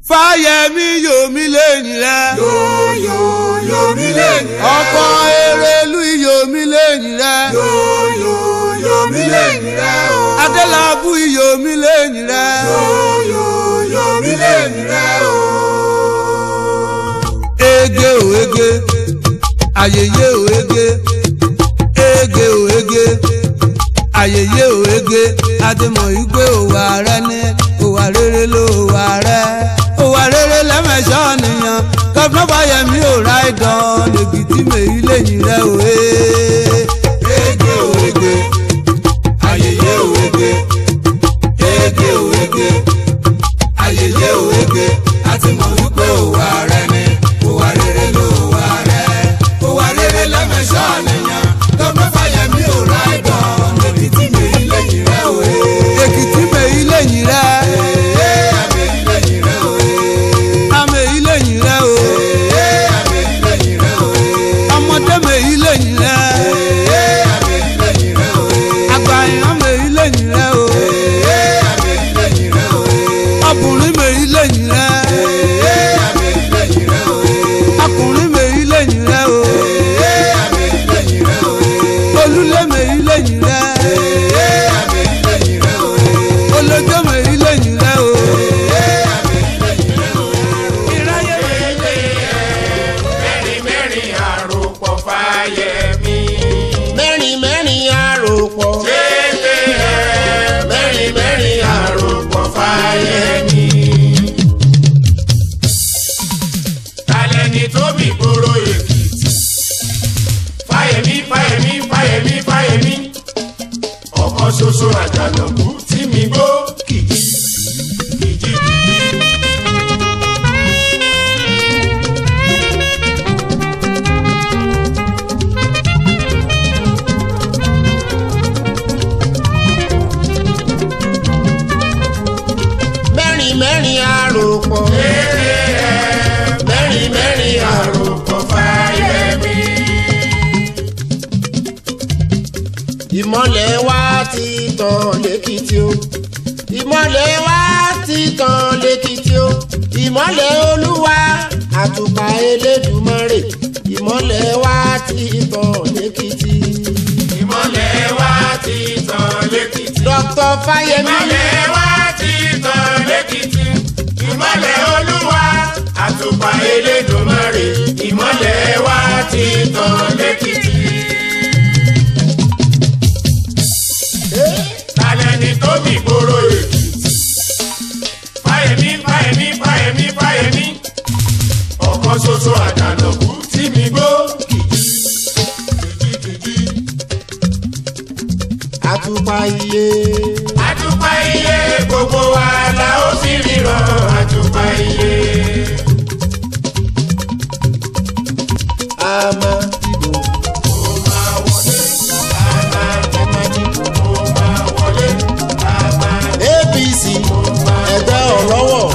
fáyẹmí yomi lẹ́yìn rẹ. yóyó yomi lẹ́yìn rẹ. ọkọ̀ erelu yomi lẹ́yìn rẹ. yóyó yomi lẹ́yìn rẹ o. adélábù yomi lẹ́yìn rẹ. yóyó yomi lẹ́yìn rẹ o. ege o ege ayeye o ege ege o ege ayeye o ege adémọ̀ igbe òwà rẹ ní òwà rere ló òwà rẹ òwà rere lẹ́mẹ̀ṣọ́ nìyàn gọ́fúnà fáyẹmí ò ra ìdán lèkìtì mèyí lẹ́yìn rẹ òwe. ege o ege ayeye o ege ege o ege ayeye o ege adémọ̀ igbe òwà rẹ ní òwà rere ló òwà rẹ òwà rere lẹ́mẹ̀ṣọ́ nìyàn gọ́fúnà fáyẹmí ò ra ìdán lèkìtì mèyí lẹ́yìn rẹ òwe. èkìtì mèyí lẹ́yìn rẹ. àmèyí lẹ́yìn rẹ òwe. àmèyí lẹ́yìn rẹ o. àmèyí lẹ́yìn rẹ òwe. ọmọdé mèyí lẹ́yìn rẹ. àmèyí lẹ́yìn rẹ òwe. àgbàyàn mèyí lẹ́yìn rẹ o. àmèyí lẹ́yìn rẹ òwe. ọkùnrin mèyí lẹ́yìn rẹ. àmèyí lẹ́yìn rẹ òwe. ọkùnrin mèyí lẹ́yìn rẹ o. àmèyí lẹ́yìn rẹ òwe. olúlé mèyí lẹ́yìn rẹ. àmèyí lẹ́yìn rẹ òwe. olójó mèyí lẹ́yìn rẹ o. àmèyí lẹ́yìn rẹ òwe. ìráyè mèyí lẹ́yìn rẹ. mẹ́rin mẹ́rin àròpọ̀ fáyẹmí. mẹ́rin mẹ́rin àròpọ̀. jẹ́jẹ́ mẹ́rin mẹ́rin àròpọ̀ fáyẹmí. talẹ́ni tó bí gbòòrò èkìtì. fáyẹmí fáyẹmí fáyẹmí fáyẹmí. ọ̀kan ṣoṣo àjànàkú tí mi gbó kìjì kìjì kìjì. mẹ́rin mẹ́rin àròpọ̀. mẹ́rin mẹ́rin àròpọ̀ fáyẹmí. ìmọ̀lẹ̀ wa ti tàn lẹ́kìtì o. ìmọ̀lẹ̀ wa ti tàn lẹ́kìtì o. ìmọ̀lẹ̀ olúwa àtùpà elédùmarè. ìmọ̀lẹ̀ wa ti tàn lẹ́kìtì. ìmọ̀lẹ̀ wa ti tàn lẹ́kìtì. dr fáyemí. ìmọ̀lẹ̀ wa ti tàn lẹ́kìtì. ìmọ̀lẹ̀ olúwa àtùpà elédùmarè. ìmọ̀lẹ̀ wa ti tàn lẹ́kìtì. talẹ́ni tó bí gbòòrò èkìtì. fáyemí fáyemí fáyemí fáyemí. ọ̀kan ṣoṣo àjànàkú tí mi gbó kìjì kìjì kìjì. àtùpà iye. àtùpà iye gbogbo wa la ó sì ríran àtùpà iye. a máa dìbò. ó máa wọlé àmà ó máa wọlé àmà apc ẹgbẹ́ ọ̀lọ́wọ̀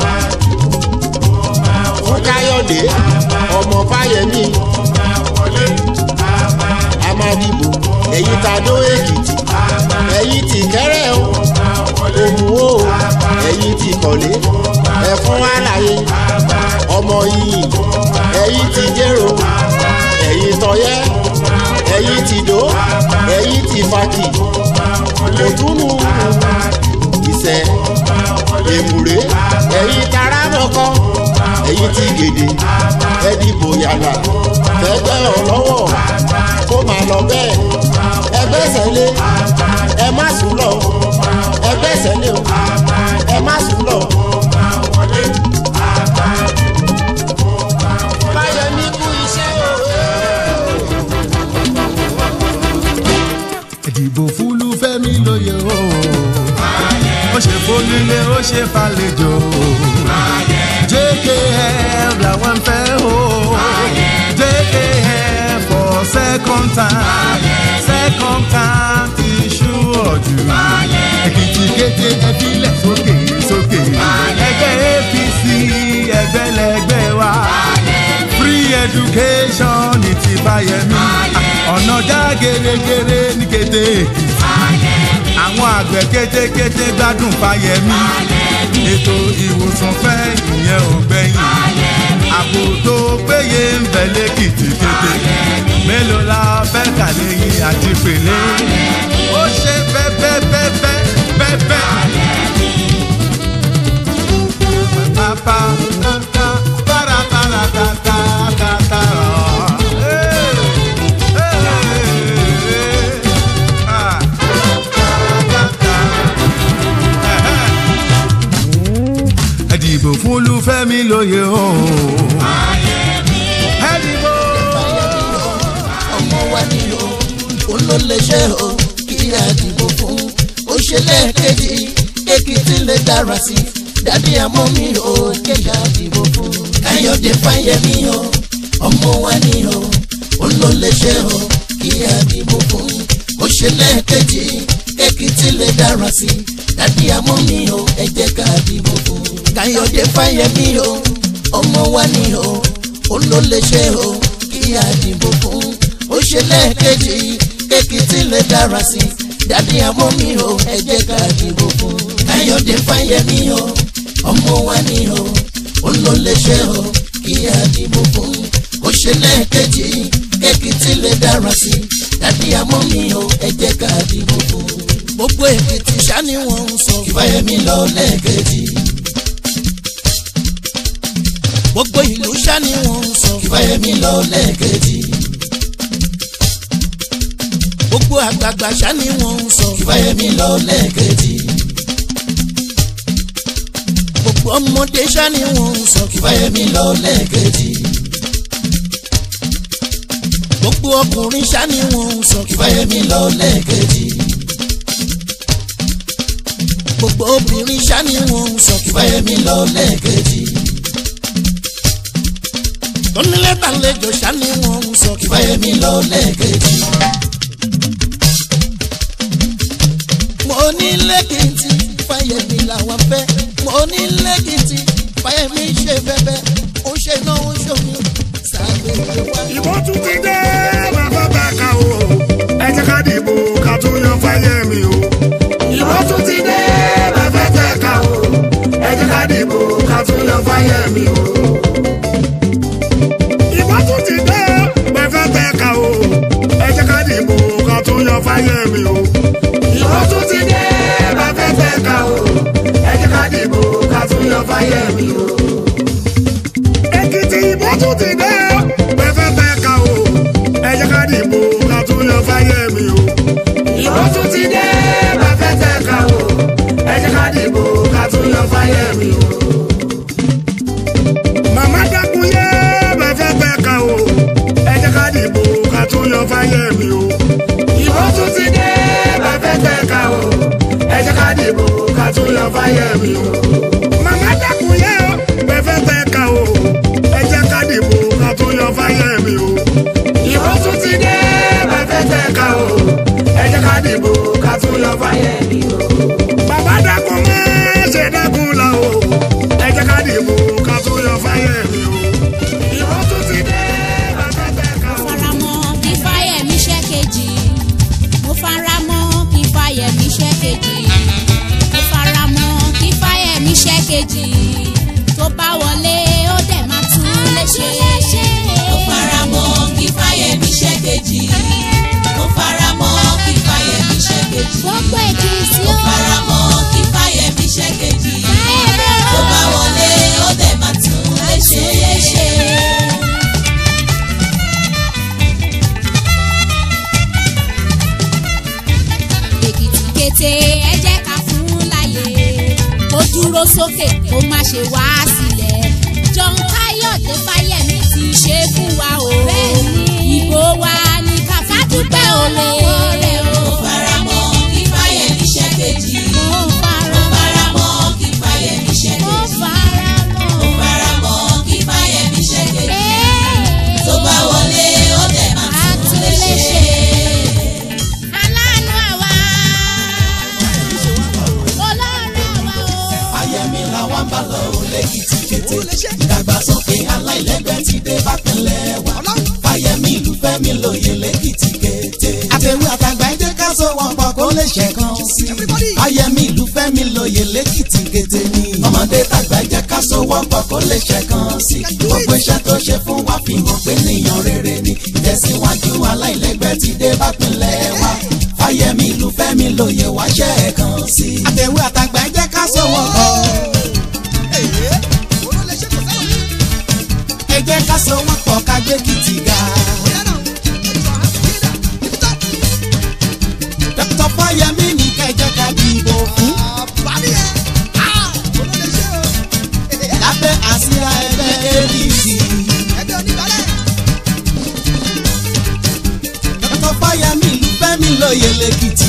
fún káyọ̀dé ọmọ fáyemí ó máa wọlé àmà amadìbò ẹ̀yìn tàdó èkìtì ẹ̀yìn tì kẹ́rẹ́ o òmùwò o ẹ̀yìn tì kọ̀lé ẹ̀fún àlàyé ọmọ yìí ẹ̀yìn tì jẹ́rò ẹ̀yìn tọ́yẹ́ ẹ̀yìn tì dó ẹ̀yìn tì fàkì òtúnú ìṣẹ́ èmùrè ẹ̀yìn taramọ́kọ́ ẹ̀yìn tì gèdè ẹ̀dìbò yàrá fẹ́gbẹ́ ọlọ́wọ́ kó máa lọ bẹ́ẹ̀ ẹgbẹ́ sẹ́lẹ̀ ẹ má sùn lọ ẹgbẹ́ sẹ́lẹ̀ o ẹ má sùn lọ. Fáyẹmí kú iṣẹ́ o. ìdìbò fúlù fẹ́mi lóye o ó ṣe fólúlé ó ṣe fàlejò jkf làwọn ń fẹ́ o jkf for second time second time ti ṣú ọ̀jù èkìtì kété ẹbílẹ̀ sókè sókè ẹgbẹ́ apc ẹgbẹ́ lẹgbẹ́ wa free education ní ti fáyẹmí ọ̀nà já gèrègèrè ní kété èkìtì àwọn àgbẹ̀ kétékété gbádùn fáyẹmí ètò ìwòsàn fẹ́ ìyẹn dìbò fún olúfẹ́mi lóye o. ẹ dìbò. ọmọ wa ni o òun ló lè ṣe o kí a dìbò fún ó ṣe lẹ́ẹ̀kejì èkìtì lè dára sí dàbí àmọ́ mi ò kéka dìbò fún káyọ̀dé fáyẹmí o ọmọ wa ni o òun ló lè ṣe o kí a dìbò fún ó ṣe lẹ́ẹ̀kejì èkìtì lè dára sí dàbí àmọ́ mi ò ẹ jẹ́ ká dìbò fún káyọ̀dé fáyẹmí o ọmọ wa ni o òun ló lè ṣe o kí a dìbò fún ó ṣe lẹ́ẹ̀kejì èkìtì lè dára sí dàbí àmọ́ mi o ẹ jẹ́ ká dìbò fún káyọ̀dé fáyẹmí o ọmọ wa ni o òun ló lè ṣe o kí a dìbò fún ó ṣe lẹ́ẹ̀kejì èkìtì lè dára sí dàbí àmọ́ mi o ẹ jẹ́ ká dìbò fún. gbogbo èkìtì ṣá ni wọ́n ń sọ fáyẹmí lọ lẹ́ẹ̀kejì gbogbo ìlú ṣá ni wọ́n ń sọ fáyẹmí lọ lẹ́ẹ̀kejì gbogbo àgbààgbà ṣá ni wọ́n ń sọ fáyẹmí lọ lẹ́ẹ̀kejì gbogbo ọmọdé ṣá ni wọ́n ń sọ fáyẹmí lọ lẹ́ẹ̀kejì gbogbo ọkùnrin ṣá ni wọ́n ń sọ fáyẹmí lọ lẹ́ẹ̀kejì gbogbo obìnrin ṣá ni wọ́n ń sọ fáyẹmí lọ lẹ́ẹ̀kejì tónílẹ̀tà lẹ́jọ́ ṣá ni wọ́n ń sọ fáyẹmí lọ lẹ́ẹ̀kejì. mo ní lẹ́kìtì fáyẹmí làwọn fẹ́ mo ní lẹ́kìtì fáyẹmí ṣe bẹ́bẹ́ ó ṣe náà ó ṣòmí sàgbéjọ wá. ìbò tún ti dé bàbá bàkà o ẹ jẹ́ ká dìbò ká tún yan fáyẹ̀mí o. ìbò tún ti dé bàbá bàkà o ẹ jẹ́ ká dìbò ká tún yan fáyẹ̀mí o. ìbò tún ti dé bàbá bàkà o ẹ jẹ́ ká dìbò ká tún yan fáyẹ̀mí o. ìbò tún ti dé bàbá bàkà o ẹ jẹ́ ká dìbò ká tún yan fáyẹ̀mí o èkìtì ìbò tún ti dé pẹ́fẹ́ fẹ́ ka o ẹ jẹ́ ká dìbò ká tún yan fáyẹ̀mí o. ìbò tún ti dé pẹ́fẹ́ fẹ́ ka o ẹ jẹ́ ká dìbò ká tún yan fáyẹ̀mí o. màmá dákun yé pẹ́fẹ́ fẹ́ ka o ẹ jẹ́ ká dìbò ká tún yan fáyẹ̀mí o. ìbò tún ti dé pẹ́fẹ́ fẹ́ ka o ẹ jẹ́ ká dìbò ká tún yan fáyẹ̀mí o. màmá dákun yé pẹ́fẹ́ fẹ́ ka o ẹ jẹ́ ká dìbò ká tún yan fáyẹ̀mí o. ìbò tún ti dé pẹ́fẹ́ fẹ́ ka o ẹ jẹ́ ká dìbò ká tún yan fáyẹ̀mí o. bàbá dákun má ṣe dákun la o ẹ jẹ́ ká dìbò ká tún yan fáyẹ̀mí o. ìbò tún ti dé pẹ́fẹ́ fẹ́ ka o. faramọ́ kí fáyẹ̀mí ṣẹ́ kejì mo faramọ́ kí fáyẹ̀mí ṣẹ́ kejì mo faramọ́ kí fáyẹ̀mí ṣẹ́ kejì tó bá wọlé ó dẹ̀ máa tún lè ṣe. mo faramọ́ kí fáyẹ̀mí ṣe kejì mo faramọ́ kí fáyẹ̀mí ṣe kejì gbogbo èkìtì mo ó faramọ́ kí fáyẹ̀mí ṣe kejì Fáyẹ̀mí ó. tó bá wọlé ó dẹ̀ máa tún lè ṣe é ṣe. èkìtì kété ẹ jẹ́ ká fún láyè ó dúró sókè ó má ṣe wá sílẹ̀ John Káyọ̀dé Fáyẹ̀mí ti ṣe fún wa o ìbò wa ní kàfá dúpẹ́ olówó rẹ̀ o. mo faramọ́ kí fáyẹ̀mí ṣe kejì mo mo fara faramọ́ kí fáyẹ̀mí ṣe mo kejì fara mo mọ́. faramọ́ kí fáyẹ̀mí ṣe kejì Ee, tó bá wọlé ó dẹ̀ máa tún lè ṣe é. aláàánú àwa olóore àwa o. fáyẹmí làwọn bá lọ ò lẹ́kìtì kété ìdàgbàsókè aláìlẹ́gbẹ́ ti dé bápẹ́lẹ́ wa fáyẹmí ìlú fẹ́mi lóye lẹ́kìtì kété. àtẹ̀wé àtàgbà ẹ̀jẹ̀ ká sọ wọn pọ̀ kó lè ṣẹ̀kan sí i fáyẹmí ìlú fẹ́mi lóye lẹ́kìtì kété ni. ọmọdé tàgbà ẹ̀jẹ̀ ká sọ wọn pọ̀ kó lè ṣẹ̀kan sí i gbogbo iṣẹ́ tó ṣe fún wa fi hàn pé níyàn rere ni ìtẹ̀síwájú aláìlẹ́gbẹ́ ti dé bápẹ́lẹ́ wa fáyẹmí ìlú fẹ́mi lóye wá ṣẹ̀kan sí i. àtẹ̀wé àtàgbà ẹ̀jẹ̀ ká sọ wọn pọ̀. ẹ jẹ́ ká so wọ́n pọ̀ ká gbé kìtì ga. dókítà fáyemí ní ká ẹ jẹ́ ká dìbò fún. lábẹ́ àsíá ẹgbẹ́ apc. dr fáyemí fẹ́mi lóye lẹ́kìtì.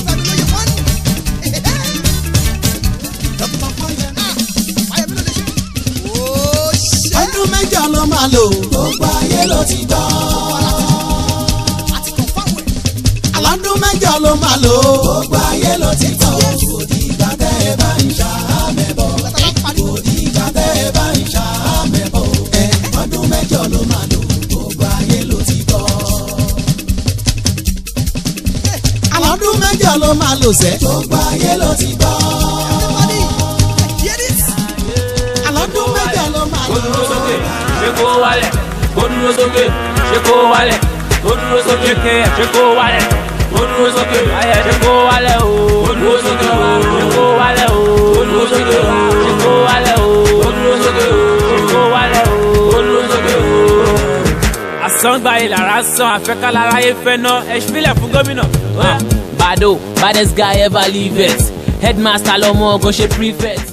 ọdún mẹ́jọ ló máa lò. gbogbo ayé ló ti gbọ́. aládùn mẹ́jọ ló máa lò. gbogbo ayé ló ti gbọ́. òdì ìgbà tẹ́ ẹ bá ń ṣàmẹ́bọ̀. òdì ìgbà tẹ́ ẹ bá ń ṣàmẹ́bọ̀. ẹ ọdún mẹ́jọ ló máa lò. gbogbo ayé ló ti gbọ́. aládùn mẹ́jọ ló máa lò sẹ́. gbogbo ayé ló ti gbọ́. aládùn mẹ́jọ ló máa kó lò. dúró sókè ṣé kó wálẹ̀ kó dúró sókè ṣé kó wálẹ̀ kó dúró sókè ṣé kó wálẹ̀ kó dúró sókè ayẹ ṣé kó wálẹ̀ o kó dúró sókè o ṣé kó wálẹ̀ o kó dúró sókè o ṣé kó wálẹ̀ o kó dúró sókè o ṣé kó wálẹ̀ o kó dúró sókè o. àsangba ìlara san àfẹ́ká lára yé fẹ́ ná ẹ fílẹ̀ fún gómìnà. bado baddest guy ever leave it headmaster lọmọ ọgọ ṣe prefect.